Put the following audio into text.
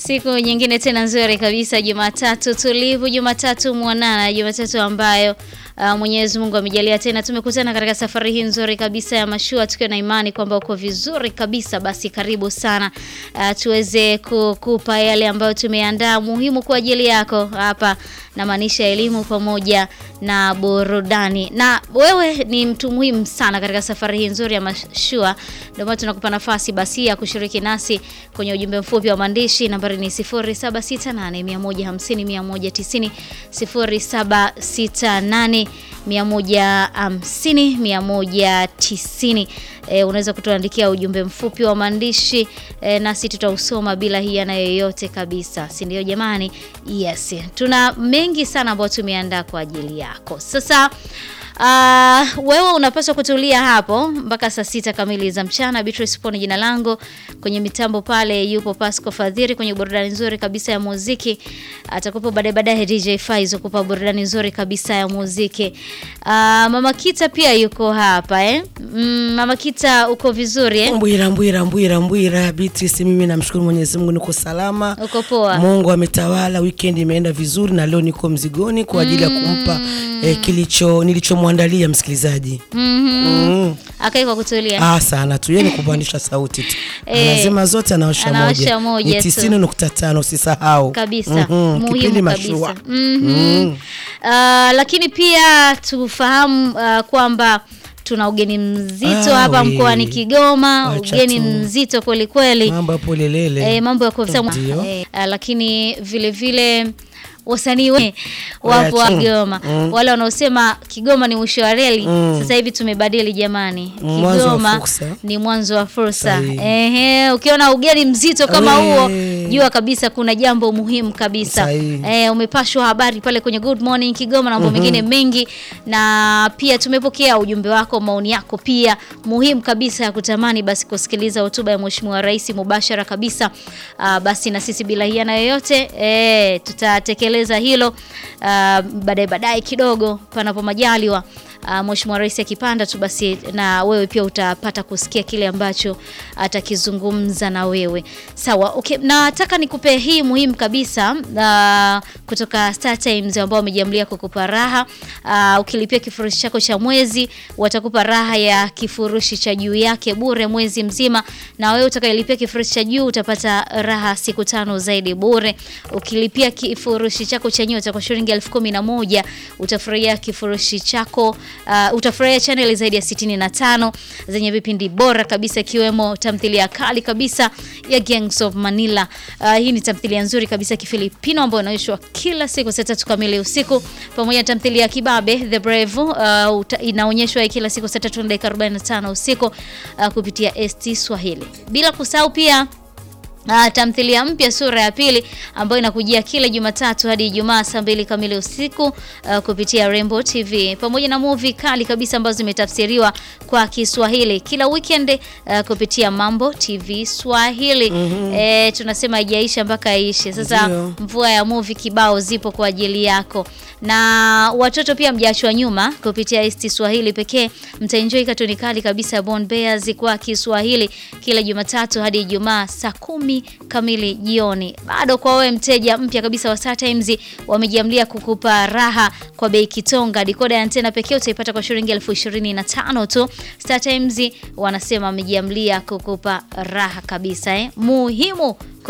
Siku nyingine tena nzuri kabisa, Jumatatu tulivu, Jumatatu mwanana, Jumatatu ambayo uh, Mwenyezi Mungu amejalia tena tumekutana katika safari hii nzuri kabisa ya mashua, tukiwa na imani kwamba uko vizuri kabisa. Basi karibu sana, uh, tuweze kukupa yale ambayo tumeandaa muhimu kwa ajili yako hapa, na maanisha elimu pamoja na burudani. Na wewe ni mtu muhimu sana katika safari hii nzuri ya mashua, ndio maana tunakupa nafasi basi ya kushiriki nasi kwenye ujumbe mfupi wa maandishi. Nambari ni 0768150190, 0768150190. E, unaweza kutuandikia ujumbe mfupi wa maandishi e, nasi tutausoma bila hiana yoyote kabisa, si ndio jamani? Yes, tuna mengi sana ambayo tumeandaa kwa ajili yako. Sasa Uh, wewe unapaswa kutulia hapo mpaka saa sita kamili za mchana. Beatrice Pone jina langu, kwenye mitambo pale yupo Pasco Fadhiri kwenye burudani nzuri kabisa ya muziki. Atakupa baadaye baadaye DJ Faizo kupa burudani nzuri kabisa ya muziki. Uh, Mama Kita pia yuko hapa eh? Mm, Mama Kita uko vizuri eh? Mbwira mbwira mbwira mbwira Beatrice, mimi namshukuru Mwenyezi Mungu niko salama. Uko poa? Mungu ametawala, weekend imeenda vizuri na leo niko mzigoni kwa ajili ya kumpa eh, kilicho nilichomwandalia msikilizaji. Mm. Akai kwa kutulia. Ah, sana tu yeye ni kupandisha sauti tu. Eh, Anasema zote anaosha anaosha moja. moja Ni tu. 90.5 usisahau. kabisa Mhm, kipindi muhimu mashua. kabisa Mhm. Ah, lakini pia tufahamu ah, kwamba tuna ugeni mzito Ah, hapa we. mkoani Kigoma, Wacha ugeni tu. mzito kweli kweli. Mambo hapo lelele. Eh, mambo ya kufisa Ndio. eh, ah, lakini vile vile wasanii we- wapo wa Wacha. Kigoma wale wanaosema Kigoma ni mwisho wa reli. Sasa hivi tumebadili jamani, Mwanzo wa Kigoma fursa. ni mwanzo wa fursa. Sahihi. Ehe, ukiona ugeni mzito kama We. huo, jua kabisa kuna jambo muhimu kabisa. Sahihi. Eh, umepashwa habari pale kwenye Good Morning Kigoma na mambo mengine mengi, na pia tumepokea ujumbe wako, maoni yako pia muhimu kabisa ya kutamani basi kusikiliza hotuba ya Mheshimiwa Rais mubashara kabisa. Ah, basi na sisi bila hiana yoyote eh, tutatekeleza hilo ah, baadaye baadaye kidogo, panapo majaliwa. Uh, Mheshimiwa Rais akipanda tu basi na wewe pia utapata kusikia kile ambacho atakizungumza na wewe. Sawa, okay. Nataka nikupe hii muhimu kabisa uh, kutoka Star Times ambao wamejiamlia kukupa raha. Uh, ukilipia kifurushi chako cha mwezi watakupa raha ya kifurushi cha juu yake bure mwezi mzima, na wewe utakayelipia kifurushi cha juu utapata raha siku tano zaidi bure. Ukilipia kifurushi chako cha nyota kwa shilingi elfu kumi na moja utafurahia kifurushi chako uh, utafurahia channel zaidi ya 65 zenye vipindi bora kabisa ikiwemo tamthilia kali kabisa ya Gangs of Manila. Uh, hii ni tamthilia nzuri kabisa ya Kifilipino ambayo inaonyeshwa kila siku saa tatu kamili usiku, pamoja na tamthilia ya Kibabe The Brave uh, uta- inaonyeshwa kila siku saa tatu na dakika 45 usiku uh, kupitia ST Swahili, bila kusahau pia Uh, tamthilia mpya sura ya pili ambayo inakujia kila Jumatatu hadi Ijumaa saa mbili kamili usiku uh, kupitia Rainbow TV pamoja na movie kali kabisa ambazo zimetafsiriwa kwa Kiswahili kila weekend uh, kupitia Mambo TV Swahili. Eh, tunasema haijaisha mpaka iishe. Sasa Ndio. mvua ya movie kibao zipo kwa ajili yako, na watoto pia mjaachwa nyuma kupitia ST Swahili pekee. Mtaenjoy katuni kali kabisa ya Born Bears kwa Kiswahili kila Jumatatu hadi Ijumaa saa kumi kamili jioni. Bado kwa wewe mteja mpya kabisa wa Star Times, wamejiamlia kukupa raha kwa bei kitonga. Dikoda ya antena pekee utaipata kwa shilingi elfu ishirini na tano tu. Star Times wanasema wamejiamlia kukupa raha kabisa eh. Muhimu